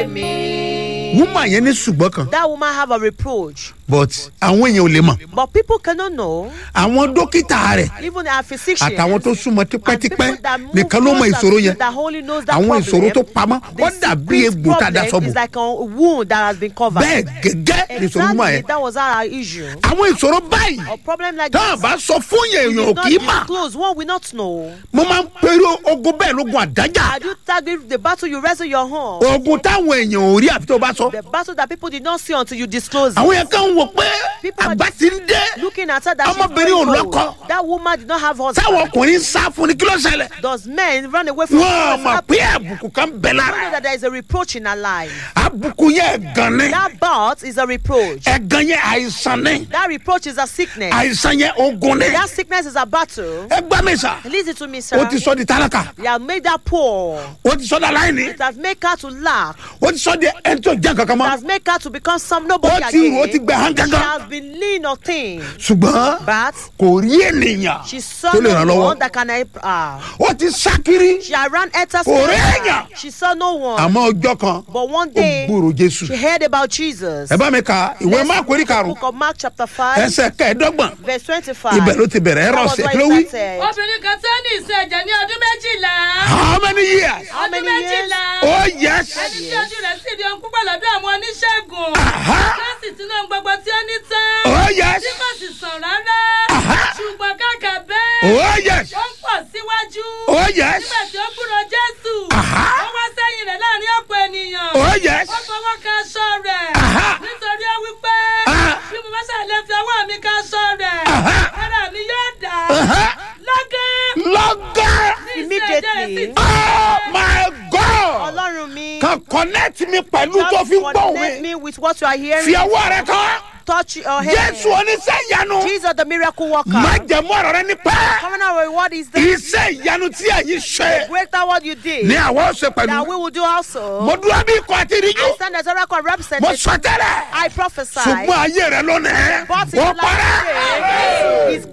mi. woman yẹn ní ṣùgbọ́n kan That woman have a reproach. but àwọn èèyàn ò lè mọ̀ But people cannot know. àwọn dókítà rẹ̀ Even our physicians. àtàwọn tó súnmọ́ and people tipẹ́tipẹ́ that move nìkan ló mọ closer ìṣòro to you yẹn that only knows that àwọn problem, ìṣòro tó pamọ́ the ó dàbí secret egbò tá a da problem sọ́bù is like a wound that has been covered. bẹ́ẹ̀ gẹ́gẹ́ ní ìṣòro woman Exactly, yẹn that was our issue. àwọn ìṣòro báyìí A problem like tá a this. bá sọ fún yẹn we èèyàn ò did not kì í mà disclose one will not know. mo máa ń pèrò ogun bẹ́ẹ̀ lógun àdájà Had you target the battle you wrestle your home, ogun táwọn èèyàn ò rí àfi tó bá sọ the battle that people did not see until you disclose àwọn it. yẹn kàn ń wò pé People are àgbà ti ń dé Looking at her that she's Ọmọbìnrin very ò old. lọ́kọ. That woman did not have husband. táwọn ọkùnrin ń sá fún ni kí ló ṣẹlẹ̀ Does men run away from wọn her? mọ̀ pé àbùkù kan bẹ̀ You know lára that there is a reproach in her life. àbùkù yẹn ẹ̀gàn ni That but is a reproach. ẹ̀gàn yẹn àìsàn ni That reproach is a sickness. àìsàn yẹn ogun ni That sickness is a battle. ẹ gbá mi sà Listen to me, sir. ó ti sọ di tálákà You have made her poor. ó ti sọ di aláìní It has made her to lack. ó ti sọ di ẹni tó jẹ́ kankan It mọ́ has made her to become some nobody ó ti rò ó ti again. gbẹ hàn She gángan has been lean or thin. ṣùgbọ́n But kò rí ènìyàn she saw tó lè ràn no lọ́wọ́ one that can help her. ó ti sá kiri She had ran at her Kò rí èèyàn. She saw no one. àmọ́ ọjọ́ kan But one ó day, gbúrò jésù she heard about Jesus. ẹ bá mi ka ìwé Let's máàkù orí read the karùn-ún book of Mark chapter 5, ẹsẹ̀ kẹẹ̀ẹ́dọ́gbọ̀n verse 25. ibẹ̀ ló ti bẹ̀rẹ̀ ẹ̀rọ That was ọ̀sẹ̀ why ló it wí. started. obìnrin kan tó ní ìsun ẹ̀jẹ̀ ní ọdún méjìlá. how many years How ọdún many years? méjìlá. oh yes ẹni tí ojú rẹ̀ sì di ohun púpọ̀ lọ́dọ̀ àwọn oníṣègùn. Aha. tó sì ti náà gbogbo tí ó ní tán. oh yes tí kò sì sàn rárá. Aha. ṣùgbọ́n kàkà bẹ́ẹ̀. oh yes ó ń pọ̀ síwájú. oh yes nígbà tí ó kúrò jésù. Aha. ó wá sẹ́yìn rẹ̀ láàrin ọ̀pọ̀ ènìyàn. oh yes ó fọwọ́ kan aṣọ rẹ̀. Aha. nítorí ó wí pé. Ah. bí mo bá ṣàlẹ́ fi ọwọ́ mi kan aṣọ rẹ̀. Aha. ara mi yóò dá. Aha. lọ́gán. lọ́gán Immediately. oh my god Ọlọ́run mi. kan connect mi pẹ̀lú tó Just fi gbọ́ connect mi me with what you are hearing. fi ọwọ́ rẹ kọ́ Touch your head. jésù oníṣẹ́ ìyanu Jesus the miracle worker. má jẹ̀mú ọ̀rọ̀ rẹ ní pẹ́ Covenant reward is there. iṣẹ́ ìyanu tí ẹ̀yin ṣe Greater what you did. ní àwọn ọ̀sẹ̀ That pẹ̀lú we will do also. mo dúró bí ikọ̀ àti ìríjú I stand as a record mo representative. sọ tẹ́lẹ̀ I prophesy. ṣùgbọ́n ayé rẹ lónìí But in ó the last parẹ́. day, his